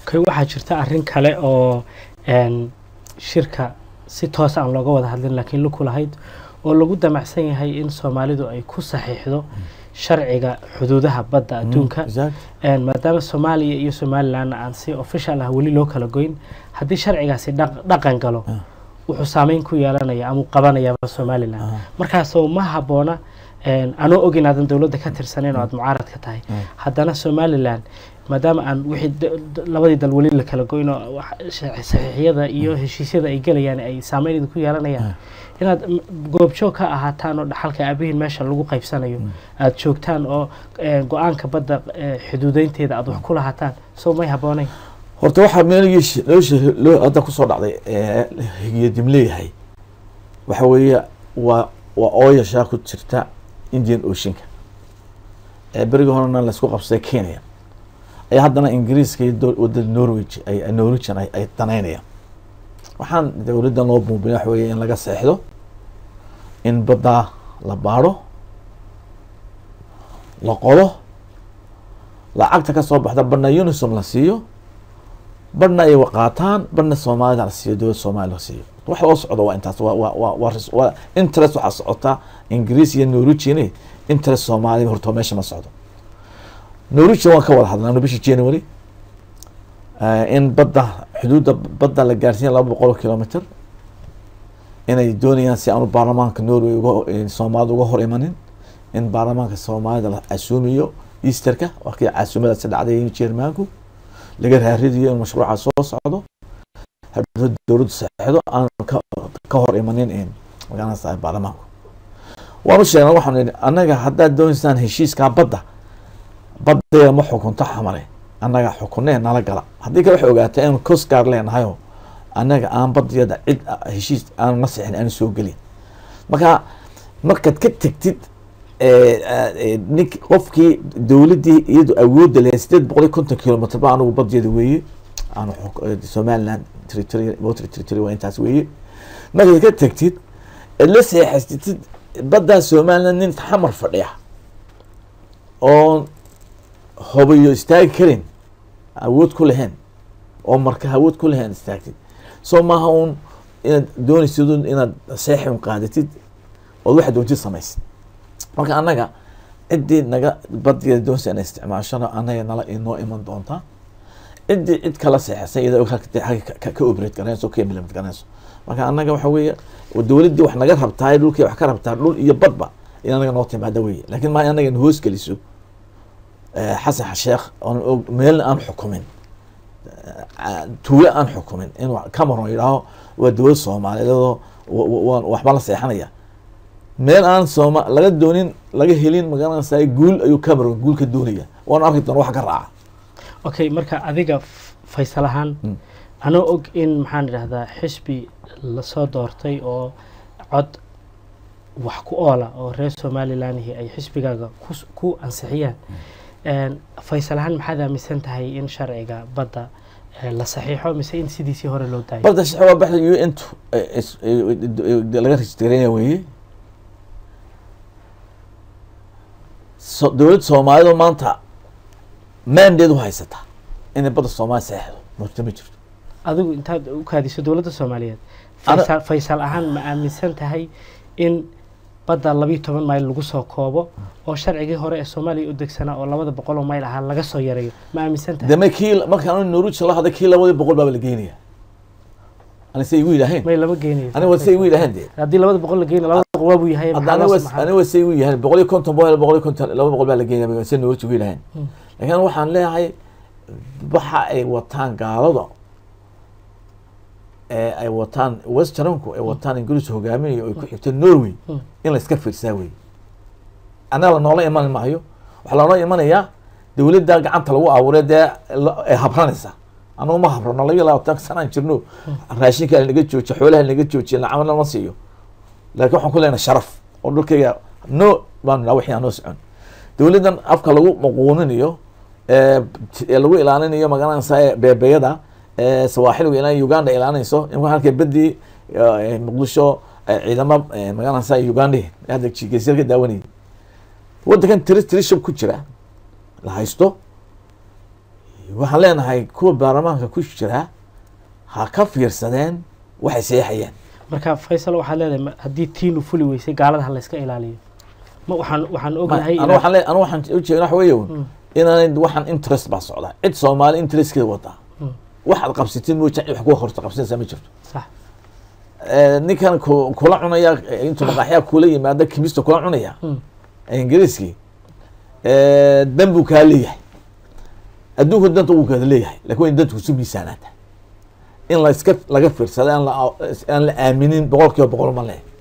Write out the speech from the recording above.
okay waxaa jirta arrin kale oo een, shirka si toos aan looga wada hadlin laakiin luku lahayd oo lagu damacsan yahay in soomaalidu ay ku saxiixdo sharciga xuduudaha badda adduunka Exact. Een, maadaama soomaaliya iyo somalilan aan si official ah weli loo kala goyn haddii sharcigaasi dhaq- dhaqan galo Ah. wuxuu saameyn ku yeelanaya ama uu qabanayaaba somalilan Ah. markaasoo ma habboona een, anoo og inaadan dowladda ka tirsanayn oo aad mucaarad ka tahay Mm. haddana somalilan maadaama aan wixii da- da- labadii dal weli la kala goyn oo wax- sa- saxiixyada iyo heshiisyada ay gelayaan ay saameyn idinku yeelanayaan inaad m- goobjoog ka ahaataan oo dhaxalka aabihiin meesha lagu qaybsanayo aad joogtaan oo eh, go-aanka badda eh, xuduudeynteeda aad wax ku lahaataan soo may habboonayn horta waxaa meelgii nolosha loo hadda kusoo dhacday ee higiyadim leeyahay waxa weeye waa waa ooyashaa ku jirta indian oceanka ee berigii horena laysku qabsaday kenya ayaa haddana ingiriiska iyo dol- wadada norwich ay ay- norwegian ay ay danaynayaan waxaan dowladdan loo buubin waxa weeye in laga seexdo in baddaa la baadho la qodo lacagta ka soo baxda badhna unisom la siiyo badhna ay qaataan badhna soomaalida la siiyo dowladda soomaaliya la siiyo wax loo socdo waa intaas waa waa waa waa ris- waa interest waxaa socota ingiriis iyo norwegian interest soomaaliya horta meesha ma socdo norwegian waan ka wada hadlaa bishii january eh, in badda xuduudda badda la gaarsiiya laba boqol oo kilometer inay doonayaan si aanu baarlamaanka norway uga eh, soomaalida uga hor imanin in baarlamaanka soomaalida la casuumiyo easterka waa kii casuumadaasi dhacday jermaanku laga raaridiyo in mashruuca soo socdo haddii dowladdu saxeexdo aan ka ka hor imanin in magaranaysa baarlamaanku waanu sheegnay waxaanu idhi annaga haddaad doonaysaan heshiiskaa badda baddeeda ma xukunto xamale annaga xukunee nala gala haddii kale waxay ogaataa inuu coast guard leenahayoo annaga aan baddeeda cid ah, heshiis aanu na sixin aanu soo gelin marka markaad ka tegtid eh, eh, nink qofkii dowladdii iyadu awoodda leh sideed boqol iyo konton kilomitr ba anigu baddeeda weeye aanu xuk- eh, somaliland territory water territory waa intaas weeye markaad ka tegtid eed la seexaysatid baddaa somaliland nin xamar fadhiya oon hobayo istaagi karin awood ku lahayn oo marka awood ku lahayn istaagtid soo maaha uun inaad doonaysid un inaad seexi un qaadatid ood waxaad doontid samaysid marka annaga ciddii naga badigeeda doonaysa inay isticmaashana annaga nala inoo iman doontaa ciddii cid kala seexisay iyada og halka- halka ka- ka operate garanayso ka implement garanayso marka annaga waxa weeye dowladdii wax naga rabtaa dhulkii wax ka rabtaa dhul iyo badba in anaga noo timaada weye laakiin ma anaga na hoos geliso eh, xasan sheekh oon og meelna aan xukumin eh, tuulo aan xukumin in wa- cameron yidhaaho waa dowlad soomaaliyeedoo wa- wa- waan waxba la seexanaya meel aan sooma laga doonin laga helin magaranaysaa guul ayuu cameron guul ka doonaya waan arki doona wax ka raaca okay marka adiga f- faysal ahaan Mm. anoo og in maxaan idhahdaa xisbi lasoo doortay oo cod wax ku oola oo reer somalilanhi ay xisbigaaga kus- ku ansixiyaan Een, faysal ahaan maxaad aaminsan tahay in sharciga badda eh, la saxiixo mise in sidiisii hore loo daayo barda shaxe waa baxda u n tu laga rejistareynaya weeye so dowladda soomaalidu maanta mandeed u haysataa inay badda soomaaliya saxeexdo murta ma jirto adigu intaad u kaadiso dowladda soomaaliyeed Ana- faysal faysal ahaan ma aaminsan tahay in badda labiyo toban mayl lagu soo koobo oo sharcigii hore ee soomaaliya u degsanaa oo labada boqol oo mayl ahaa laga soo yareeyo ma aaminsan tahay deme kii markaan norwegian la hadlay kii labadii boqol baaba la geynaya ani say igu yidhaaheen may lama geenayo ani waa say igu yidhaaheen dee haddii labada boqol la geynayo labada boqol waabuu yahay hadda maxaa ani loo waa samaxaa? ani waa say igu yidhaaheen boqol iyo konton boqol boqol iyo konton laba boqol baa la geynaya say norwegian igu yidhaaheen Mm. laakiin waxaan leeyahay waxa ay wataan gaalada ee ay wataan westernku ay wataan ingiriis hogaaminayo ay ku xigto norway Mm. in la iska fiirsaa wey annaga la noola iman maayo waxaa loola imanayaa dowladda gacanta lagu abuuray dee la- ay habranaysa anugu ma habrano labiyo labaatan sanaan jirno raashinka naga joojiyo xoolaha naga joojiyo lacagna lama siiyo laakiin waxaan ku leenahay sharaf oo dhulkayga no baan nidhaa wixii aan noo socon dowladdan afka lagu maquuninayo ee t- ee lagu ilaalinayo magaranaysa beebeyada ee sawaaxiliga ilaa uganda ilaalinayso in halka bedii eh, muqdisho eh, ciidamo eh, magaranaysa uganda hadda geesyar ka daawanayay waddankan tiri tiri shab ku jira la haysto waxaan leenahay kuwa baarlamaanka ku jira ha ka fiirsadeen waxay seexayeen marka faysal waxaad leedahay ma- haddii tiinu fuli weysay gaalada ha layska ilaaliyo ma waxaan waxaan ognahay anu waxaan le- anu waxaan ujeeda waxa weeye un Mm. inaanay waxaan interest baa socdaa cid soomaali interestkeeda wadaa Mm. waxaad qabsatid mooja cid wax kuga horta qabsanaysaa ma jirto sax Eh, ninkan ku- kula cunaya eh, intuu maqaaxyaa kula yimaada kimista kula cunaya Mm. ingiriiskii eh, dan buu kaa leeyahay adduunka danta wuu kaada leeyahay lakin waa in dantu isu miisaanaata in la iska laga fiirsada aan la aan la aaminin boqol kiiba boqol ma leh